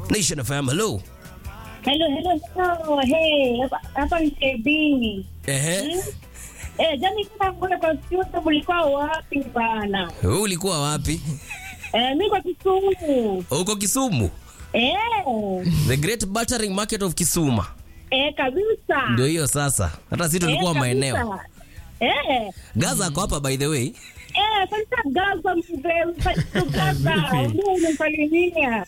Nation FM, hello. Hello, hello, hello. Hey, hapa- hapa ni KB. Ehe. Eh, jani kama kule kwa studio mlikuwa wapi bana? Wewe ulikuwa wapi? Eh, mimi kwa Kisumu. Uko Kisumu? Eh, The Great Buttering Market of Kisuma. eh kabisa. Ndio hiyo sasa. Hata sisi tulikuwa Eh, maeneo. kabisa. Eh, Gaza ako hapa by the way. eh, sasa Gaza mzee, Gaza, ndio unasalimia.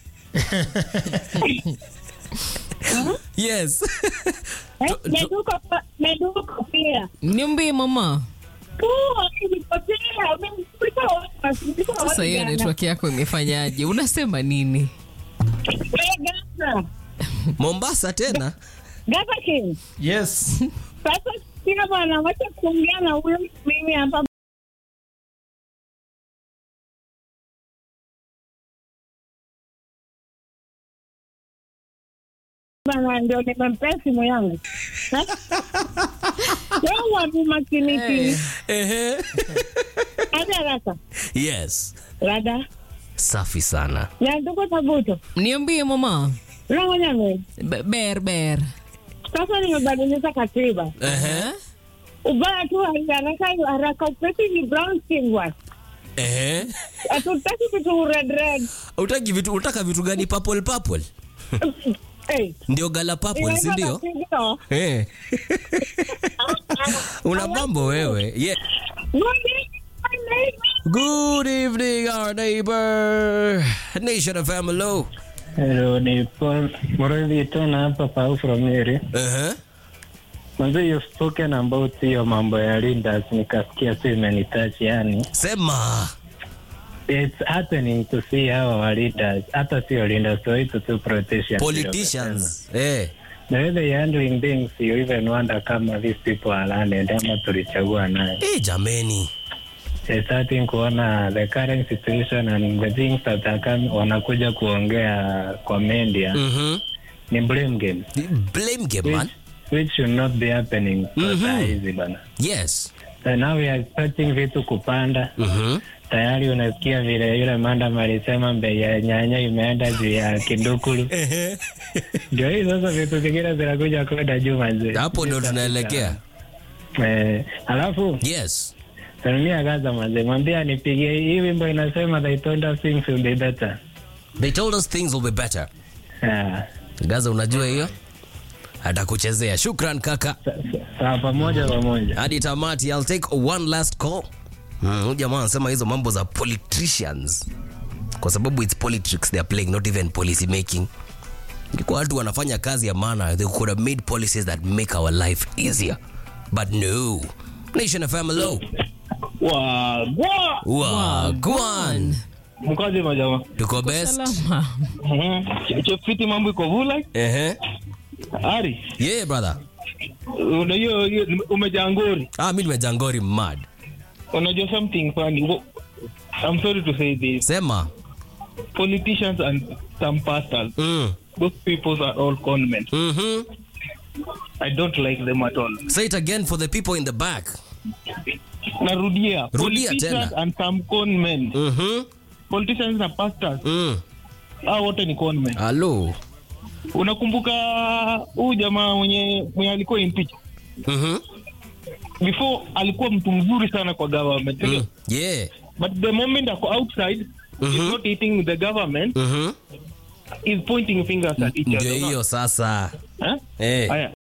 Yes. Eh, Tu- tu- Meduko pa- Meduko pia. Niambie mama. Poa, nilipotea. Mimi kulikuwa wapi? Kulikuwa Sasa wapi hiyo jana? network yako imefanyaje? Unasema nini? Eh, Gaza. Mombasa tena. Gaza King. Yes. Sasa sina bwana, wacha kuongea na huyo mimi hapa bana, ndio nimempea simu yangu yawa ni makiniki Ehe. hadi haraka Yes. rada Safi sana. na tuko tabuto Niambie mama. rangonyame Be- Ber ber. sasa nimebadilisha katiba Ehe. ubaya tu haraka haraka upesi ni brown skin bwana Ehe. hatutaki vitu red red Utaki vitu utaka vitu gani purple purple? hey. Ndio gala purple, si ndio? Ndio. Eh. Una mambo wewe. Yeah. Good evening our neighbor. Nation of hello. Hello, ni Paul Muridhi tena hapa Pau from Nyeri. Uh-huh. Kwanza you've spoken about hiyo mambo ya leaders, nikasikia tu imenitouch yani. Sema. It's happening to see hawa wa leaders, hata sio leaders, so it's to politicians. Politicians. Eh. The way they handling things, you even wonder kama these people are landed ama tulichagua naye. Eh, jameni. You're starting kuona the current situation and the things that are coming, wanakuja kuongea kwa media Mhm. ni blame game. Blame game man. Which, which should not be happening kwa Mhm. saa hizi bana. Yes. So now we are expecting vitu kupanda Mhm. tayari unasikia vile yule mandam alisema bei ya nyanya imeenda juu ya kidukulu ndio hii sasa vitu zingine zinakuja kwenda juu manzi Hapo ndo tunaelekea. eh, alafu Yes. salimia gaza manzi mwambie anipigie hii wimbo inasema they told us things will be better They told us things will be better. Ah, Gaza unajua hiyo? Atakuchezea. Shukran kaka. sa- sa- sawa pamoja pamoja hadi tamati i'll take one last call Hmm, huyu jamaa anasema hizo mambo za politicians kwa sababu it's politics they are playing not even policy making ilikuwa watu wanafanya kazi ya maana they could have made policies that make our life easier but no nation fm hello wagwa wagwan mkazi majama tuko best Salama. chefiti mambo iko vula ehe ari yeah brother unajua hiyo umejangori ah mimi nimejangori mad unajua something funny Wo- I'm sorry to say this sema politicians and some pastors mm. those people are all conmen mhm I don't like them at all say it again for the people in the back narudia Rudia politicians tena. and some conmen mhm politicians na pastors mm. hao wote ni conmen hello unakumbuka huyu jamaa mwenye mwenye alikuwa impeached mhm before alikuwa mtu mzuri sana kwa government mm. yeah but the moment ako outside Mhm. is not eating the government mhm is pointing fingers at each ndio other hiyo sasa Eh? eh. Haya,